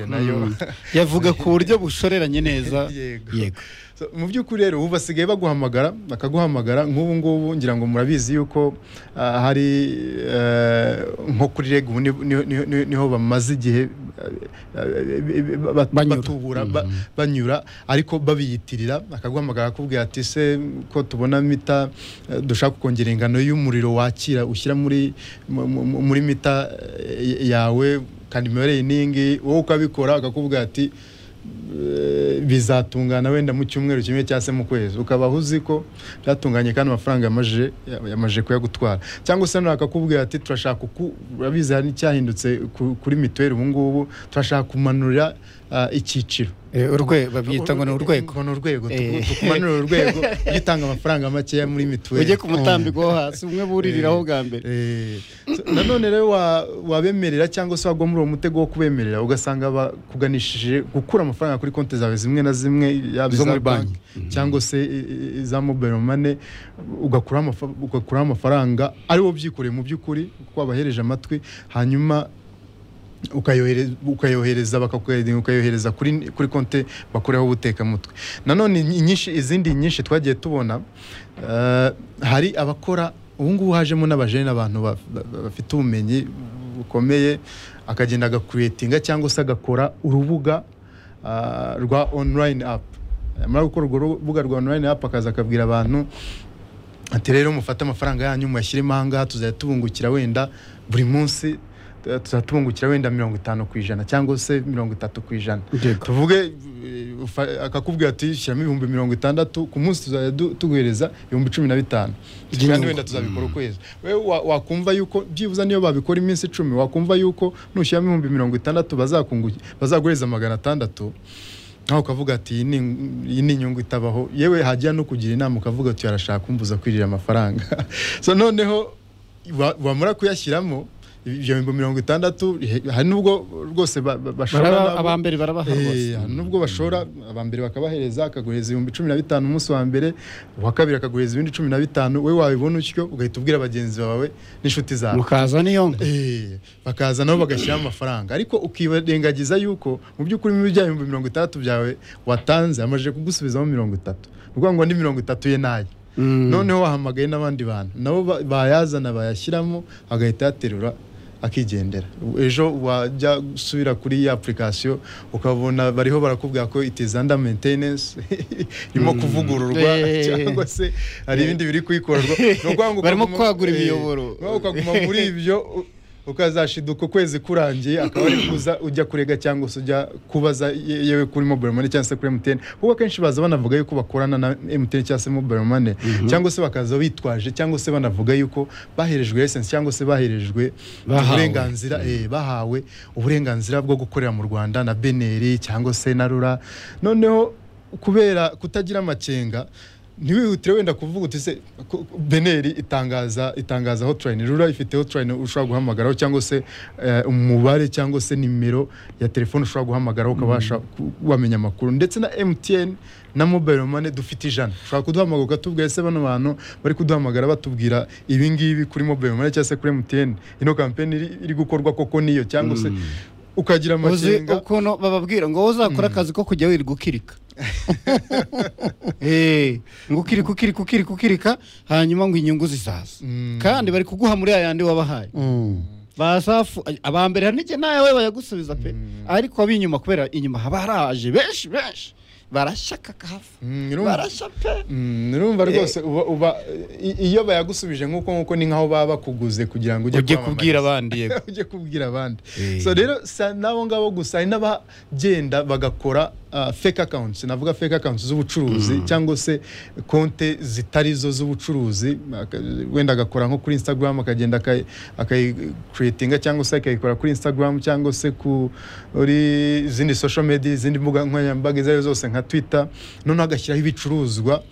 nayo yavuga ku buryo bushoreranye neza yego So, mu by'ukuri rero ubu basigaye baguhamagara bakaguhamagara nk'ubu ngubu ngira ngo murabizi yuko ah, hari eh, nko kuri reg ubu ni- ni- ni- ni- niho bamaze igihe eh, eh, ba- Banyura. batubura ba- banyura ariko babiyitirira bakaguhamagara akakubwira ati se ko tubona mita eh, dushaka kongera ingano y'umuriro wakira ushyira muri mu- mu- muri mita eh, yawe kandi imibereye iningi wowe ukabikora akakubwira ati Eh, bizatungana wenda mu cyumweru kimwe cyangwa se mu kwezi ukaba uzi ko byatunganye kandi amafaranga yamaje yamaje kuyagutwara cyangwa se nawe akakubwira ati turashaka uku urabizi hari n'icyahindutse ku- kuri mituweli ubu ngubu turashaka kumanura ah, icyiciro Eh, urwe- babyita ngo ni urwego ngo ni urwego Eh. tuku- tukumanurire urwego ujye utanga amafaranga makeya muri mituweli ujye ku mutambiko wo hasi umwe buririraho bwa mbere Eh, so, nanone rero wa- wabemerera cyangwa se wagwa muri uwo mutego wo kubemerera ugasanga bakuganishije gukura amafaranga kuri konti zawe zimwe na zimwe yaba Zo iza muri banki. banki cyangwa se i- i- iza mobile money ugakuraho amafa- ugakuraho amafaranga ari wo byikoreye mu by'ukuri kuko wabahereje amatwi hanyuma ukayohereza ukayohereza bakakohereza ukayohereza kuri kuri konte bakoreho ubutekamutwe nanone ny- nyinshi izindi nyinshi twagiye tubona eh, hari abakora ubu ngubu hajemo n'abajene abantu ba- ba- bafite ubumenyi bukomeye akagenda agakuriyetinga cyangwa se agakora urubuga ah, rwa online app yamara gukora urwo rubuga rwa online app akaza akabwira abantu ati rero mufate amafaranga yanyu muyashyiremo aha ngaha tuzajya tubungukira wenda buri munsi eh, tuzajya tubungukira wenda mirongo itanu ku ijana cyangwa se mirongo itatu ku ijana Yego. tuvuge eh, ufa- akakubwira ati shyiramo ibihumbi mirongo itandatu ku munsi tuzajya du- tuguhereza ibihumbi cumi na bitanu kandi By'inyungu. wenda tuzabikora ukwezi wewe wa- wakumva yuko byibuze niyo babikora iminsi icumi wakumva yuko nushyiramo ibihumbi mirongo itandatu bazakunguki- bazaguhereza magana atandatu nawe ukavuga ati "Iyi ni- iyi ni inyungu itabaho yewe hajya no kugira inama ukavuga ati arashaka kumbuza kwirira amafaranga so noneho wa- wamara kuyashyiramo ibyo bihumbi mirongo itandatu he- hari n'ubwo rwose ba- ba- bashobora Baraba- nabo- abambere barabaha rwose Eh, hari nubwo bashora abambere bakabahereza akaguhereza ibihumbi cumi na bitanu umunsi wa mbere uwa kabiri akaguhereza ibindi cumi na bitanu we wabibona utyo ugahita ubwira bagenzi bawe n'inshuti zawe mukaza niyonga Eh, bakaza nabo bagashyiraho amafaranga ariko ukirengagiza yuko mu by'ukuri muri bya bihumbi mirongo itandatu byawe watanze amaze kugusubizamo mirongo itatu ni ukuvuga ngo ni mirongo itatu ye nayo Mm. noneho wahamagaye n'abandi bantu nabo ba- bayazana bayashyiramo agahita yaterura akigendera ejo wajya gusubira kuri ya apurikasiyo ukabona bariho barakubwira ko itizanda maintenance irimo kuvugururwa Eh. cyangwa se hari ibindi biri kuyikorerwa Ni ukuvuga ngo Barimo ukaguma- kwagura eh, imiyoboro. ni ukuvuga ukaguma muri ibyo u- ukazashiduka ukwezi kurangiye akaba ari kuza ujya kurega cyangwa se ujya kubaza ye- yewe kuri mobile money cyangwa se kuri MTN kuko akenshi baza banavuga yuko bakorana na MTN cyangwa se mobile money cyangwa se bakaza bitwaje cyangwa se banavuga yuko baherejwe license cyangwa se baherejwe Bahawe. uburenganzira eh, bahawe uburenganzira bwo gukorera mu Rwanda na beneri cyangwa se na rura noneho kubera kutagira amakenga ntiwihutire wenda kuvuga uti se ko- beneri itangaza itangaza hotline rura ifite hotline ushobora guhamagaraho cyangwa se eh, umubare cyangwa se nimero ya telefone ushobora guhamagaraho ukabasha ku- wamenya amakuru ndetse na mtn na mobile money dufite ijana ushobora kuduhamagara ukatubwira se bano bantu bari kuduhamagara batubwira ibi ngibi kuri mobile money cyangwa se kuri mtn ino kampeni iri, iri gukorwa koko niyo cyangwa se ukagira uzi amakenga ukuntu bababwira ngo wowe uzakora akazi ko kujya wirirwa ukirika Eh, ngo ukirika ukirika ukirika ukirika hanyuma ngo inyungu zizaza Mm. kandi bari kuguha muri ya yandi wabahaye basafu abambere hari n'igihe nawe bayagusubiza pe ariko ab'inyuma kubera inyuma haba haraje benshi benshi barashaka kahafu Mm, urumva? barashya pe Mm, urumva rwose uba, uba i- iyo bayagusubije nk'uko nk'uko ni nkaho baba bakuguze kugira ngo ujye ujye kwamamariza. kubwira abandi yego ujye kubwira abandi Eh. so rero si n'abo ngabo gusa hari n'abagenda bagakora ah, fake accounts navuga fake accounts z'ubucuruzi cyangwa se konte zitari zo z'ubucuruzi aka- wenda agakora nko kuri instagram akagenda akayi- akayikreatinga cyangwa se akayikora kuri instagram cyangwa se ku- kuri izindi social media izindi mbuga nkoranyambaga izo ari zo zose nka twitter noneho agashyiraho ibicuruzwa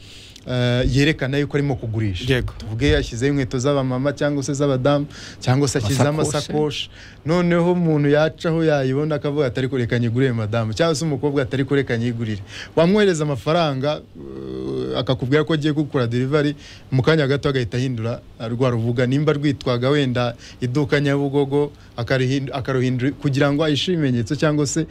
eh, yerekana yuko arimo kugurisha Yego. tuvuge yashyizeho inkweto z'abamama cyangwa se z'abadamu cyangwa se ashyizeho Amasakoshi. amasakoshi noneho umuntu yacaho yayibona akavuga atari kureka nyigurire madamu cyangwa se umukobwa atari kureka nyigurire wamwohereza amafaranga uh, akakubwira ko agiye gukora derivari mu kanya gato agahita ahindura uh, rwa rubuga nimba rwitwaga wenda iduka nyabugogo akarihindu- akaruhindura kugira ngo ayishime ikimenyetso cyangwa se